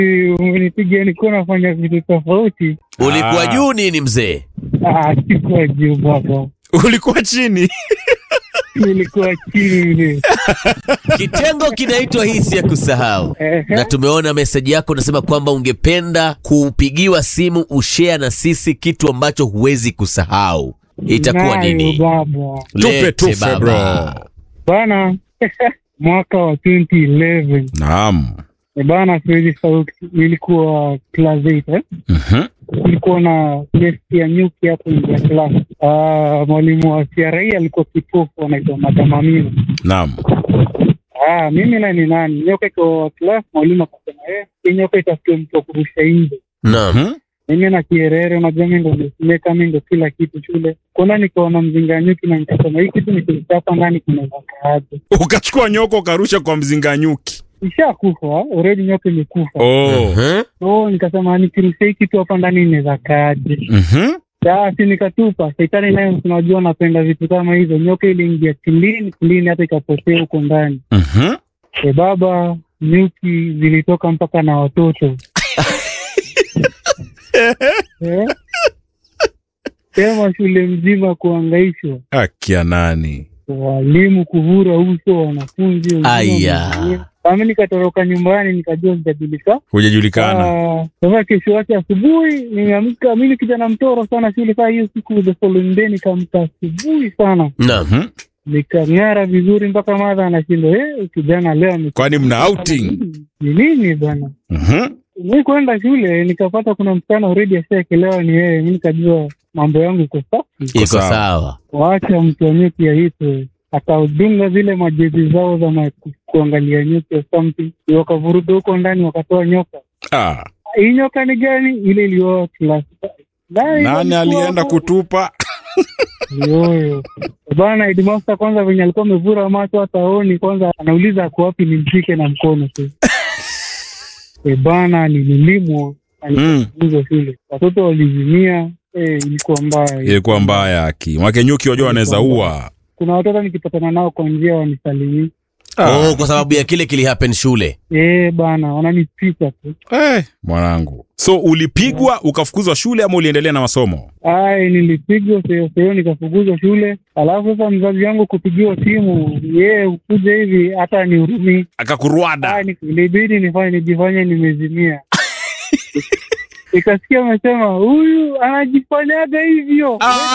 umenipiga nilikuwa nafanya vitu tofauti. ulikuwa Ah. juu nini mzee Ah, sikuwa juu baba, ulikuwa chini nilikuwa chini mzee. kitengo kinaitwa hisi ya kusahau Ehe. na tumeona meseji yako unasema kwamba ungependa kupigiwa simu ushare na sisi kitu ambacho huwezi kusahau itakuwa Nayo nini baba tupe Lete tufe baba. bro bana mwaka wa 2011 naam Eh, bana, siwezi sahau, nilikuwa class 8 eh? Mhm. kulikuwa na nesti ya nyuki hapo nje ya class. Ah, mwalimu wa CRE alikuwa kipofu anaitwa Madam Amina. naam Ah, mimi na ni nani nyoka iko class, mwalimu akasema eh, hii nyoka itafute mtu wa kurusha nje. naam Mhm. Mimi na kierere, unajua mimi ndo nimesimeka, mimi ndo kila kitu shule. Kuna nikaona mzinga nyuki na nikasema hii kitu nikichapa ndani kinaweza kaaje. ukachukua nyoko ukarusha kwa mzinga nyuki Ishakufa already, nyoka imekufa. oh. Mhm. So nikasema nikirusha hii kitu hapa ndani inaweza kaaje. Mhm. Basi nikatupa. Shetani naye tunajua anapenda vitu kama hizo. Nyoka iliingia kilini kilini, hata ikapotea huko ndani. Mhm. E baba, nyuki zilitoka mpaka na watoto eh? Sema shule mzima kuangaishwa, akia nani walimu kuvura uso, wanafunzi wengine Aya. wameumia. Nami nikatoroka nyumbani, nikajua sitajulika. hujajulikana Ah, Sasa kesho yake asubuhi nimeamka, mimi kijana mtoro sana shule. Saa hiyo siku the following day nikaamka asubuhi sana, naam Mhm. nikang'ara vizuri mpaka madha anashindwa eh, kijana leo ame- kwani mna outing ni nini bana? Mhm. Mi kwenda shule nikapata kuna msichana already ashaekelewa ni yeye, mi nikajua mambo yangu iko safi. iko sawa. sawa Waacha mtu wa nyuki aitwe, akaudunga zile majezi zao za ma- kuangalia nyuki or something, wakavuruga huko ndani, wakatoa nyoka. ah. Hii nyoka ni gani? Ile iliyoa class five. Naye nani ilikuwa alienda hapo. kutupa Yoyo bana, headmaster kwanza venye alikuwa amevura macho hata aoni, kwanza anauliza ako wapi, nimshike na mkono tu. E bana, nililimwa Mm. hizo shule, watoto walizimia. E, ilikuwa mbaya. ilikuwa mbaya aki mwake nyuki wajua wanaweza ua Kuna watoto nikipatana nao kwa njia wanisalimii. oh, kwa sababu ya kile kilihappen shule E bana, wananipita tu. Eh, mwanangu so ulipigwa ukafukuzwa shule ama uliendelea na masomo Ay, nilipigwa seo seo, nikafukuzwa shule. Alafu sasa mzazi wangu kupigiwa simu, yeye ukuja hivi hata nihurumii akakurwada Ah, ni- ilibidi nifanye nijifanye nimezimia. Ikasikia amesema huyu anajifanyaga hivyo.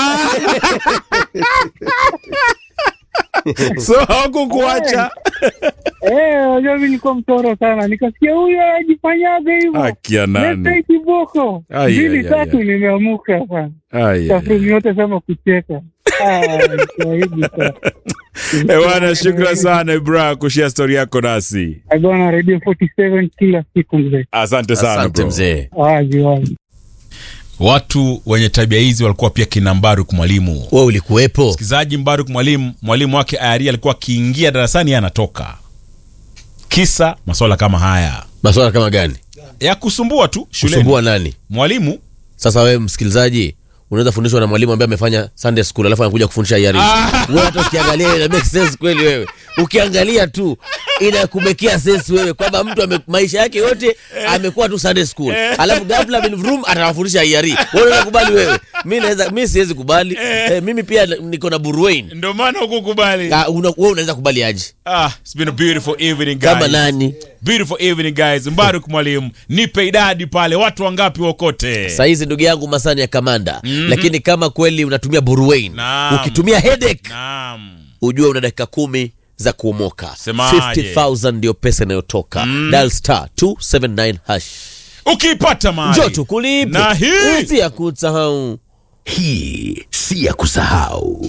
so hawakukuacha Eh, wajua mimi nilikuwa mtoro sana. Nikasikia huyu anajifanyaga hivyo. akia Leta nani hii kiboko. Ai, Mbili ai, ai, tatu ai. nimeamuka sana. Ai, ai, Tafrumi yote sema kucheka. Ah, Kiswahili sana. ai. Eh, bwana shukran sana ibra kushia stori yako nasi Eh, bwana Radio 47 kila siku mzee. asante sana asante bro. mzee Wazi wazi. watu wenye tabia hizi walikuwa pia kina mbaruk mwalimu we ulikuwepo msikilizaji mbaruk mwalimu mwalimu wake ayari alikuwa akiingia darasani yeye anatoka kisa maswala kama haya maswala kama gani ya kusumbua tu shuleni kusumbua nani mwalimu sasa wewe msikilizaji unaweza fundishwa na mwalimu ambaye amefanya sunday school alafu anakuja kufundisha IRE. wewe hata ukiangalia ina make sense kweli wewe ukiangalia tu inakumekia sense wewe kwamba mtu ame, maisha yake yote amekuwa tu sunday school alafu ghafla bin vroom atawafundisha IRE. wewe unakubali wewe mimi naweza mimi siwezi kubali eh, mimi pia niko na burwain ndio maana hukukubali Ah, una, wewe unaweza kubali aje ah, it's been a beautiful evening guys. kama nani beautiful evening guys mbaruk mwalimu nipe idadi pale watu wangapi wokote sahizi ndugu yangu masani ya kamanda mm-hmm. lakini kama kweli unatumia burwain Naam. ukitumia headache naam ujue una dakika kumi za kuomoka Semaje? 50000 ndio pesa inayotoka mm. dial star 279 hash ukiipata mali njo tukulipe na hii si ya kusahau Hii si ya kusahau.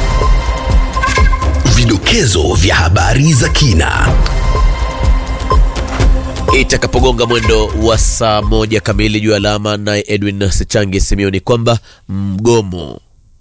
Vidokezo vya habari za kina. itakapogonga mwendo wa saa moja kamili juu ya alama naye edwin sechangi simioni kwamba mgomo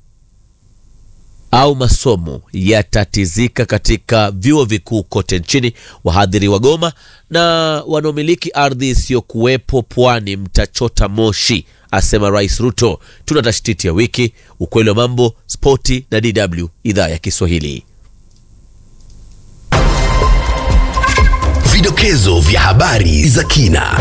au masomo yatatizika katika vyuo vikuu kote nchini wahadhiri wa goma na wanaomiliki ardhi isiyokuwepo pwani mtachota moshi asema rais ruto tuna tashtiti ya wiki ukweli wa mambo spoti na dw idhaa ya kiswahili Vidokezo vya habari za kina.